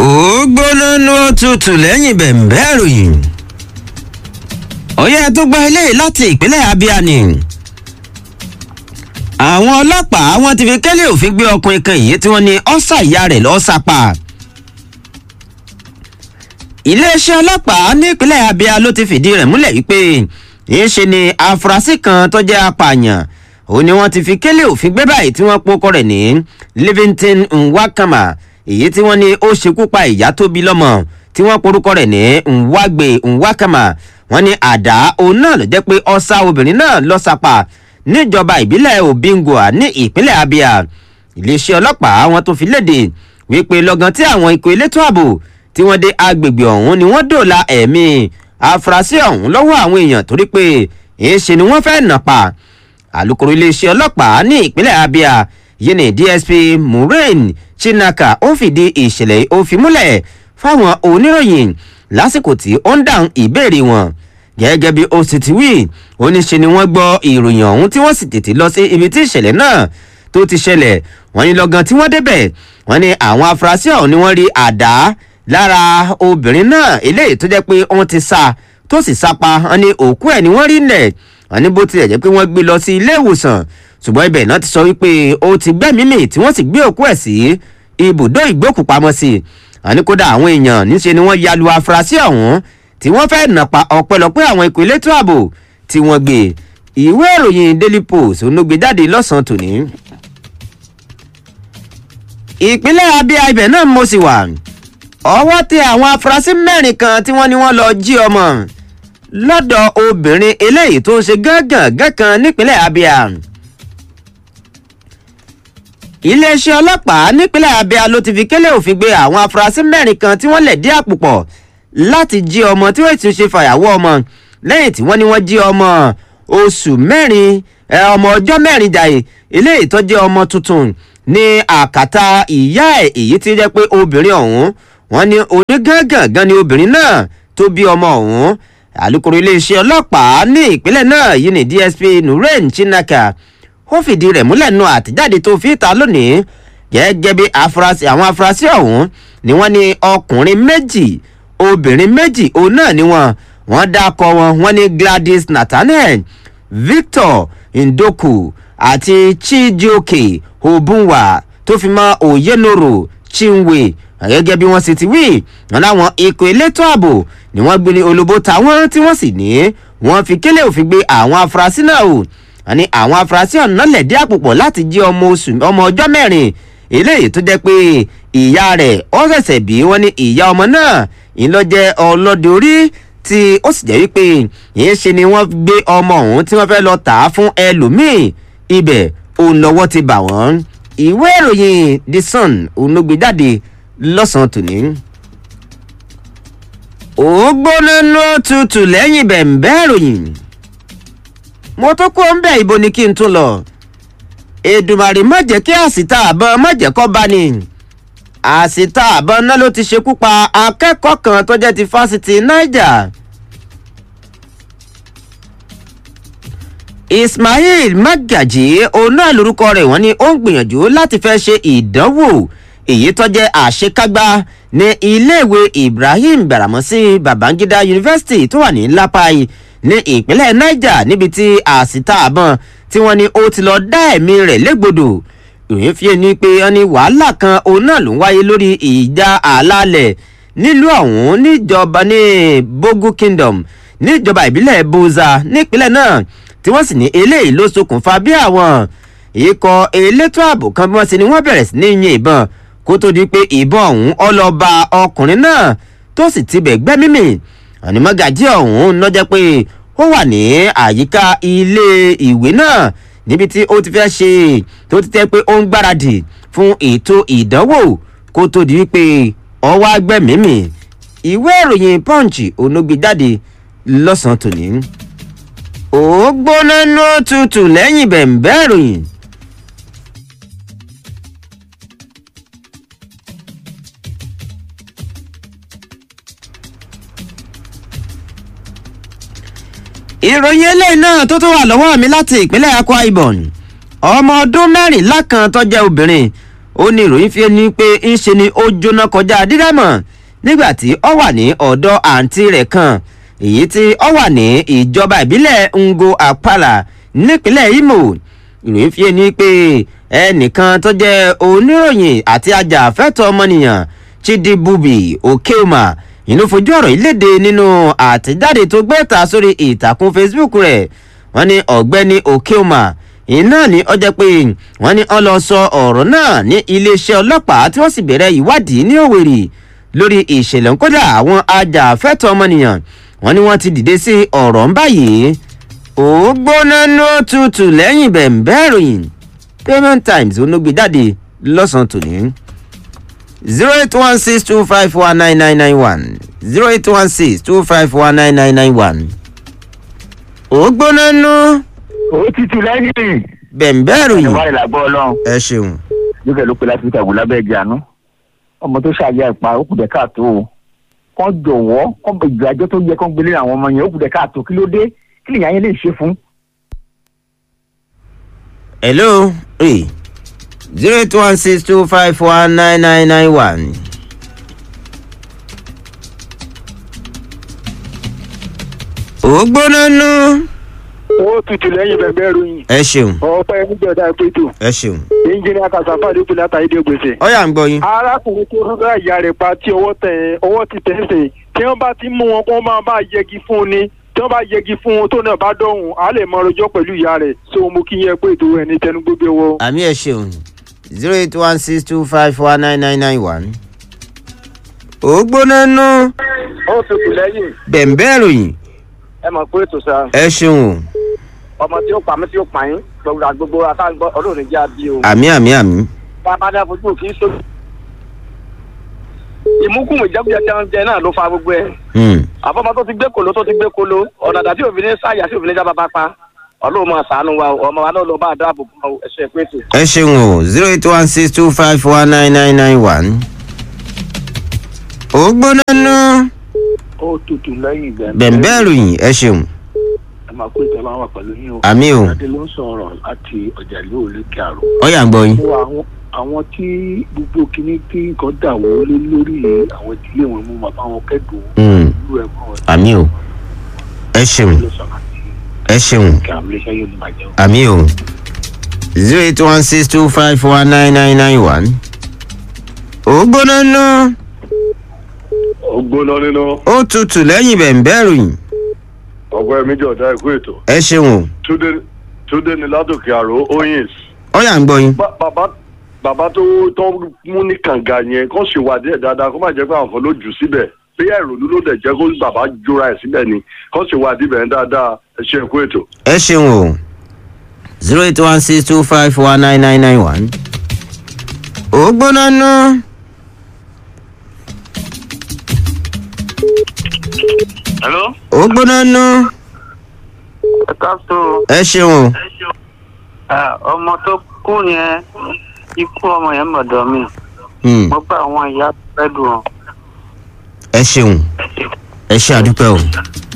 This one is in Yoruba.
ó gbóná ní òtútù lẹ́yìn bẹ̀m̀bẹ́ ìròyìn. òye tó gba eléyìí láti ìpínlẹ̀ abia ni. àwọn ọlọ́pàá wọn ti fi kẹ́lẹ́ òfin gbé ọkùnrin kan yìí tí wọ́n ní ọ́sà ìyá rẹ̀ lọ́ọ́ sápá. iléeṣẹ́ ọlọ́pàá nípínlẹ̀ abia ló ti fìdí rẹ̀ múlẹ̀ wípé ìṣe ni afurasí kan tó jẹ́ apààyàn òun ni wọ́n ti fi kẹ́lẹ́ òfin gbé báyìí tí wọ́n pokọ rẹ̀ ní livington nwakama èyí tí wọ́n ní ó ṣekú pa ìyá tó bí lọ́mọ tí wọ́n porúkọ rẹ̀ ní nwagbe nwakama wọ́n ní àdá òun náà ló jẹ́ pé ọ̀sà obìnrin náà lọ́sàpà níjọba ìbílẹ̀ obingwa ní ìpínlẹ̀ abia iléeṣẹ́ ọlọ́pàá wọn tó fi léde wípé lọ́gán tí àwọn ikọ̀ elétò ààbò tí wọ́n dé agbègbè ọ̀hún ni wọ́n dòòlà ẹ̀mí afurasí ọ̀hún lọ́wọ́ àwọn èèyàn torí pé èéṣe ni wọ́n fẹ́ nà pa alūkkóró iléeṣẹ́ ọlọ́pàá ní ìpínlẹ̀ abia yìí ní dsp maureen chinaka ó fìdí ìṣẹ̀lẹ̀ ó fi múlẹ̀ fáwọn oníròyìn lásìkò tí ó ń dáhùn ìbéèrè wọn gẹ́gẹ́ bí ó sì ti wí oníṣe ni wọ́n gbọ́ ìròyìn ọ̀hún tí wọ́n sì tètè lọ sí ibi tí ìṣẹ̀lẹ̀ náà tó ti ṣẹlẹ̀ wọ́n ní lọ́gán tí wọ́n débẹ̀ wọ́n ní àwọn afurasí ọ̀hún ni wọ́n rí àdá lára obìnrin náà eléyìí tó jẹ́ pé wọ́n ti sá tó sì sápa wọ́n ní òkú ẹ̀ ni wọ́n rí nẹ̀ wọ́n ní bó tilẹ̀ jẹ́ pé wọ́n gbé lọ sí ilé ìwòsàn ṣùgbọ́n ibẹ̀ náà ti sọ wípé ó ti gbẹ́mìí mì tí wọ́n sì gbé òkú ẹ̀ sí ibùdó ìgbókùpamọ́sí àní kódà àwọn èèyàn níṣe ni wọ́n ya lu afurasí ọ̀hún tí wọ́n fẹ́ẹ́ nà pa ọ̀pẹ̀lọpẹ̀ àwọn ikọ̀ elétò ààbò tí wọ́n gbé ìwé ìròyìn daily post onúgbé jáde lọ́sàn-án tòní. ìpínlẹ̀ abia ibẹ̀ náà mo sì wà ọwọ́ tẹ àwọn afurasí mẹ́rin kan tí wọ́n ní wọ́n lọ jí ọmọ lọ́dọ̀ obìnrin eléyìí tó ń ṣe gángan gánkan nípínlẹ̀ abia iléeṣẹ́ ọlọ́pàá nípínlẹ̀ abia ló ti fi kélé òfin gbé àwọn afurasí mẹ́rin kan tí wọ́n lẹ̀ dí àpòpọ̀ láti jí ọmọ tí wọ́n ti ṣe fàyàwọ́ ọmọ lẹ́yìn tí wọ́n ní wọ́n jí ọmọ oṣù mẹ́rin ọmọ ọjọ́ mẹ́rin jàì eléyìí tó jẹ́ ọmọ tuntun ní àkàtà ìyá ẹ̀ èyí tí jẹ́ pé obìnrin ọ̀hún wọ́n ní onígángangan ni obìnrin náà tó bí ọmọ ọ̀hún alūkkóró iléeṣẹ́ ọlọ́pàá ní ìpínlẹ̀ náà yìí ní dsp nureen chinaka ó fìdí rẹ̀ múlẹ̀ nu àtijáde tó fi ta lónìí gẹ́gẹ́ bí afurasí àwọn afurasí ọ̀hún ni wọ́n ní ọkùnrin méjì obìnrin méjì òun náà ni wọ́n wọ́n dákọ wọn wọ́n ní gladys nathaniel victor ndoku àti chijioke obunwa tó fi mọ́ oyenoro chinwe gẹ́gẹ́ bí wọ́n sì ti wí wọn láwọn ikọ̀ elétò ààbò ni wọ́n gbé ní olóbó táwọn tí wọ́n sì ní wọ́n fi kélé òfin gbé àwọn afurasí náà o àní àwọn afurasí ọ̀nà lẹ̀dí àpòpọ̀ láti jí ọmọ oṣù ọmọ ọjọ́ mẹ́rin eléyìí tó jẹ́ pé ìyá rẹ̀ ó ṣẹ̀ṣẹ̀ bí wọ́n ní ìyá ọmọ náà ìlọ́jẹ́ ọlọ́dẹ orí tí ó sì jẹ́ wípé yìí ṣe ni wọ́n gbé ọmọ ọ̀hún tí wọ́n fẹ́ lọ tà á fún ẹlòmíì ibẹ̀ òun lọ́wọ́ ti bà wọ́n ìwé ìròyìn the sun òun ló gbé jáde lọ́sàn-án tòní. ó gbóná ló tutù lẹ́yìn bẹ̀m̀bẹ́ ìròyìn mo tó kó ń bẹ̀ ibo ni kí n tún lọ èdùmàrè má jẹ́ kí àsìta àbọ̀n má jẹ́ kọ́ bá ní àsìta àbọ̀n náà ló ti ṣekú pa akẹ́kọ̀ọ́ kan tó jẹ́ ti fásitì niger ismail magaji òun náà lorúkọ rẹ̀ wọ́n ní ó ń gbìyànjú láti fẹ́ ṣe ìdánwò èyí tó jẹ́ àṣekágbá ní iléèwé ibrahim baramosi babangida university tó wà ní lapai ní ìpínlẹ̀ niger níbi tí àsìta àbọ̀n tí wọ́n ní ó ti lọ dá ẹ̀mí rẹ̀ légbodò ìròyìn fi ni pé wọ́n ní wàhálà kan òun náà ló ń wáyé lórí ìjà àlàálẹ̀ nílùú ọ̀hún níjọba ní bogu kingdom níjọba ìbílẹ̀ boza nípínlẹ̀ náà tí wọ́n sì ní eléyìí ló ṣokùnfà bí àwọn ikọ̀ elétò ààbò kan bí wọ́n ṣe ni wọ́n bẹ̀rẹ̀ sí ní yin ìbọn kó tó di pé ìbọn ọ̀hún ọlọ́ba ọkùnrin náà tó sì tibẹ̀ gbẹ́mímì ànímọ́gàjí ọ̀hún lọ́jọ́ pé ó wà ní àyíká ilé ìwé náà níbi tí ó ti fẹ́ ṣe tó ti tẹ́ pé ó ń gbáradì fún ètò ìdánwò kó tó di wípé ọwọ́ agbẹ́mímì ìwé ìròyìn punch onógbè jáde lọ́sàn-án tòní. ó gbóná ní òtútù lẹ́yìn bẹ̀m̀bẹ́ ìròyìn. ìròyìn eléyìí náà tó tó wà lọ́wọ́ mi láti ìpínlẹ̀ akwa ibom ọmọ ọdún mẹ́rìnlá kan tó jẹ́ obìnrin ó ní ìròyìn fi ní pé ń ṣe ni ó jóná kọjá dídámọ̀ nígbà tí ó wà ní ọ̀dọ̀ àǹtí rẹ̀ kan èyí tí ó wà ní ìjọba ìbílẹ̀ ngo apala nípínlẹ̀ imo ìròyìn fi ní pé ẹnìkan tó jẹ́ oníròyìn àti ajàfẹ́tọ̀ ọmọnìyàn chidibubi okeoma inú fojú ọ̀rọ̀ yìí léde nínú àtẹ̀jáde tó gbé ta sórí ìtàkùn facebook rẹ̀ wọ́n ní ọ̀gbẹ́ni okeoma iná ní ọjọ́ pé wọ́n ní wọ́n lọ sọ ọ̀rọ̀ náà ní iléeṣẹ́ ọlọ́pàá tí wọ́n sì bẹ̀rẹ̀ ìwádìí ní òwèrè lórí ìṣẹ̀lẹ̀ kódà àwọn ajàfẹ́tọ̀ ọmọnìyàn wọ́n ní wọ́n ti dìde sí ọ̀rọ̀ ń báyìí ó gbóná ní ó tutù lẹ́yìn bẹ̀ǹbẹ́ ìròyìn payment times onógbè jáde lọ́sàn-án tòní zero eight one six two five one nine nine nine one zero eight one six two five one nine nine nine one ó gbóná ní ó tutù lẹ́yìn. bẹ̀ǹbẹ́ ìròyìn ìwà ìlàgbọ́ ọlọ́run ẹ ṣeun lókè ló pe láti fi tàgùn lábẹ́ ẹ̀jẹ̀ àánú. ọmọ tó ṣàyà ìpa ó kù dẹ̀ káàtó o. kán jọ̀wọ́ kán bẹ ìgbàjọ́ tó yẹ kán gbélé àwọn ọmọ yẹn ó kù dẹ̀ káàtó kí ló dé kí lèyàn yẹn lè ṣe fún. hello hey zero eight one six two five one nine nine nine one. ó gbóná nú. ó tutù lẹ́yìn bẹ̀bẹ̀ ròyìn ẹ ṣeun ọ̀pẹ́ níjọba ìpètò ẹ ṣeun ẹnjìnìá kàṣàfà ló pe látàrí dé gbèsè. ọyà ń gbọ yín. arákùnrin tó fún bá ìyá rẹ̀ pa tí ọwọ́ tẹ̀ ọwọ́ ti tẹ̀ ń sè tí wọ́n bá ti mú wọn kó máa bá yẹgi fún un ni tí wọ́n bá yẹgi fún un tó náà bá dọ̀hùn á lè mọ ọrọ̀jọ́ pẹ̀lú ìyá rẹ̀ so mo kí yẹn pé ètò ẹ̀ ní tẹnu gbogbo wọ. àmì ẹ ṣeun zero eight one six two five one nine nine nine one. ó gbóná nú. ó tutù lẹ́yìn bẹ̀ǹbẹ́ ìròyìn ẹ mọ̀ pé ètò sá ẹ ṣeun o ọmọ tí ó pa mí tí ó pa yín gbogbo àgbogbo àtàgbọ́ ọlọ́run jẹ́ àbí o. àmì àmì àmì. bàbá dá fojú kì í so. ìmúkùn ìjẹ́kùjẹ́ tí wọ́n jẹ náà ló fa gbogbo ẹ̀. Hmm. àfọmọ tó ti gbé kolo tó ti gbé kolo ọ̀dàdà tí òfin ní sáyà tí òfin ní jábàbá pa ọlọ́run máa sàánú wa o, ọmọ wa náà lọ bá a dáàbò bò ó ẹ̀ṣẹ̀ pé ètò. ẹ ṣeun o zero eight one six two five one nine nine nine one. ó gbóná nú. ó tutù lẹ́yìn ìgbà bẹ̀ǹbẹ́ ìròyìn ẹ ṣeun ẹ máa pé ìtọ́lá wà pẹ̀lú yín o. àmì o adé ló ń sọ̀rọ̀ láti ọjà ìlú òlékè àrò. ọyà ń gbọ yín. fún àwọn àwọn tí gbogbo kinní tí nǹkan dà wọ́n lé lórí àwọn ìdílé wọn mú bàbá wọn kẹ́dùn Hmm. ìlú ẹ̀ mọ́ ẹ̀ àmì o ẹ ṣeun ló sọ̀rọ̀ àti ẹ ṣeun kí àwọn iléeṣẹ́ yóò ní bàjẹ́ o. àmì o zero eight one six two five one nine nine nine one. ó gbóná nú. ó gbóná nínú ó tutù lẹ́yìn bẹ̀ǹbẹ́ ìròyìn ọgbẹ́ méjì ọ̀dà ikú ètò ẹ ṣeun o túndé túndé ní ládòkè àrò oyins ọyà ń gbọ yín. Ba- bàbá bàbá tó tó mú ní kànga yẹn kó ṣèwádìí ẹ̀ dáadáa kó má jẹ́ pé àwọn kan ló jù síbẹ̀ bí ìrònú ló dẹ̀ jẹ́ kó bàbá jóra ẹ̀ síbẹ̀ ni kó ṣèwádìí bẹ̀ dáadáa ẹ ṣe ikú ètò. ẹ ṣeun o zero eight one six two five one nine nine nine one. ó gbóná nú. hello. ó gbóná nú. ẹ káàtó ẹ ṣeun o. ọmọ tó kú yẹn ikú ọmọ yẹn mọ̀dọ̀ mi Hmm. mo bá àwọn ìyá fẹ́ dùn ọ́. ẹ ṣeun ẹ ṣe àdúpẹ́ o